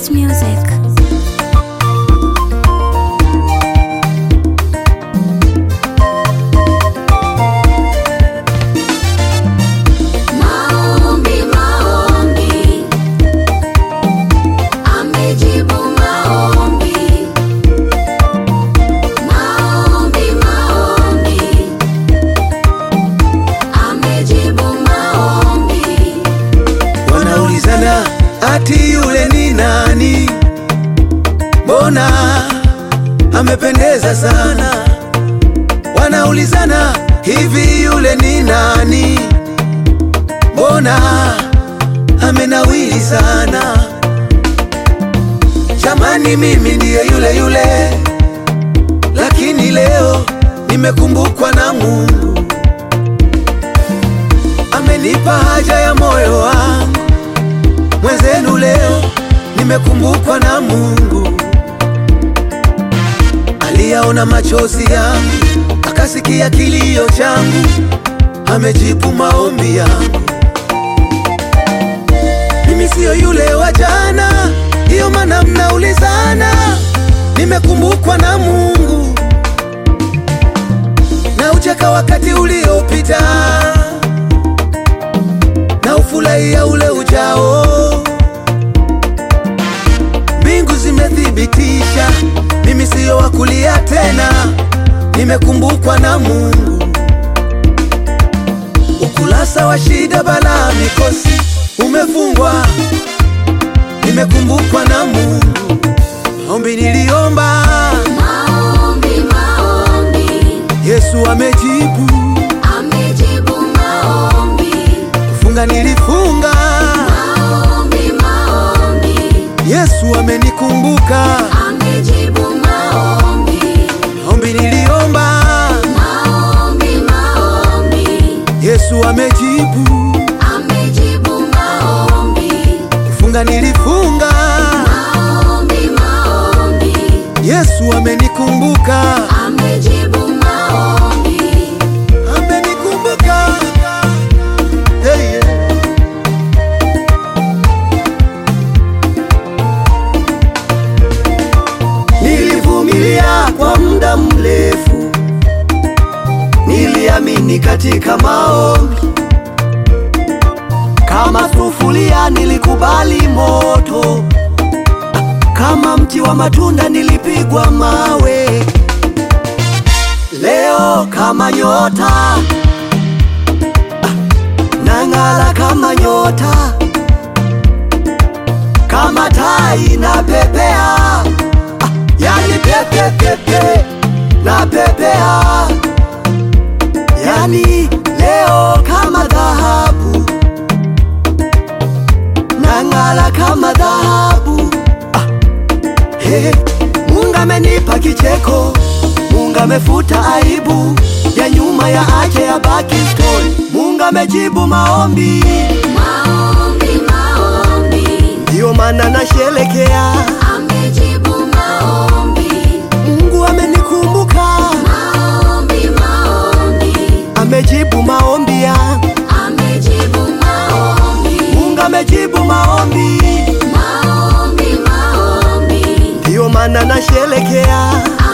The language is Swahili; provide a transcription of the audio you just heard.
Ghost Music. Maombi, maombi, amejibu maombi. Maombi, maombi, amejibu maombi. Wanaulizana ati yule ni nani? Mbona amependeza sana? Wanaulizana hivi yule ni nani? Mbona amenawili sana? Jamani, mimi ndiye yule yule, lakini leo nimekumbukwa na Mungu, amenipa haja ya moyo wangu mwenzenu leo nimekumbukwa na Mungu. Aliyaona machozi yangu, akasikia kilio changu, amejibu maombi yangu. Mimi siyo yule wa jana, ndiyo maana mnaulizana. Nimekumbukwa na Mungu, na ucheka wakati uliopita, na ufurahia ule ujao. Mbingu zimethibitisha mimi siyo wa kulia tena, nimekumbukwa na Mungu. Ukurasa wa shida, balaa, mikosi umefungwa, nimekumbukwa na Mungu. Ombi niliomba, Maombi, maombi, Yesu amejibu. amejibu maombi. Kufunga nilifunga, Maombi, maombi, Yesu amenikumbuka. amejibu maombi. Ombi niliomba, Maombi, maombi, Yesu amejibu. amejibu maombi. Kufunga nilifunga, Maombi, maombi, Yesu amenikumbuka. amejibu maombi. amenikumbuka hey, yeah. Nilivumilia kwa muda mrefu, niliamini katika maombi. Kama sufuria nilikubali moto, kama mti wa matunda nilipigwa mawe. Leo kama nyota ah, nang'ala kama nyota, kama tai na pepea ah, yani pepe pepe na pepea, yani leo kama dhahabu nang'ala kama dhahabu ah, Hey, Mungu amenipa kicheko, Mungu amefuta aibu ya nyuma ya ache ya baki story. Mungu amejibu maombi, Maombi, maombi, ndiyo maana nasherekea. amejibu maombi. Mungu amenikumbuka, Maombi, maombi, amejibu maombi yangu. amejibu maombi. Mungu amejibu maombi, Maombi, maombi, ndiyo maana nasherekea.